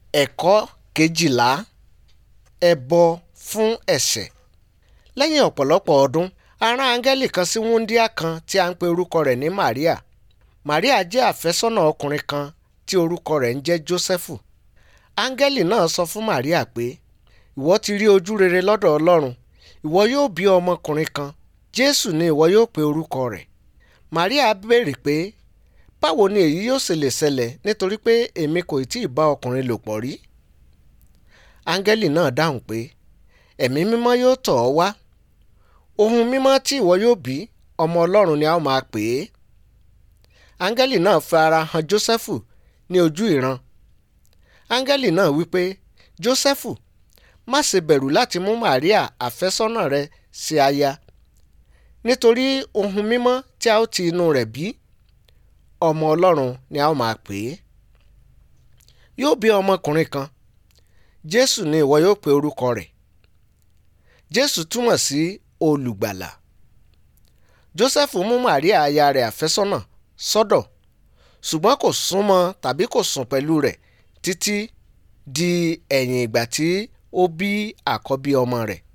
ẹ̀kọ́ kejìlá ẹbọ fún ẹ̀ṣẹ̀ lẹ́yìn ọ̀pọ̀lọpọ̀ ọdún a rán áńgẹ́lì kan sí wúńdíá kan tí a ń pe orúkọ rẹ̀ ní Màríà Màríà jẹ́ àfẹ́sọ́nà ọkùnrin kan tí orúkọ rẹ̀ ń jẹ́ Jósẹ́fù áńgẹ́lì náà sọ fún Màríà pé ìwọ ti rí ojú rere lọ́dọ̀ Ọlọ́run ìwọ yóò bí ọmọkùnrin kan Jésù ni ìwọ yóò pe orúkọ rẹ̀ Màríà béèrè pé báwo ni èyí yóò ṣe lè ṣẹlẹ̀ nítorí pé èmi kò tí ì bá ọkùnrin lò pọ̀ rí áńgẹ́lì náà dáhùn pé ẹ̀mí mímọ́ yóò tọ̀ ọ́ wá ohun mímọ́ tí ìwọ yóò bí ọmọ Ọlọ́run ni a ó máa pè é áńgẹ́lì náà fi ara hàn Jósẹ́fù ní ojú ìran áńgẹ́lì náà wípé Jósẹ́fù má ṣe bẹ̀rù láti mú Màríà àfẹ́sọ́nà rẹ ṣe aya nítorí ohun mímọ́ tí a ó ti inú rẹ̀ bí ọmọ Ọlọ́run ni a ó máa pè é yóò bí ọmọkùnrin kan Jésù ni ìwọ yóò pe orúkọ rẹ̀ Jésù túmọ̀ sí olùgbàlà Jósẹ́fù mú Màríà aya rẹ̀ àfẹ́sọ́nà sọ́dọ̀ ṣùgbọ́n kò súnmọ́ tàbí kò sùn pẹ̀lú rẹ̀ títí di ẹ̀yìn ìgbà tí ó bí àkọ́bí ọmọ rẹ̀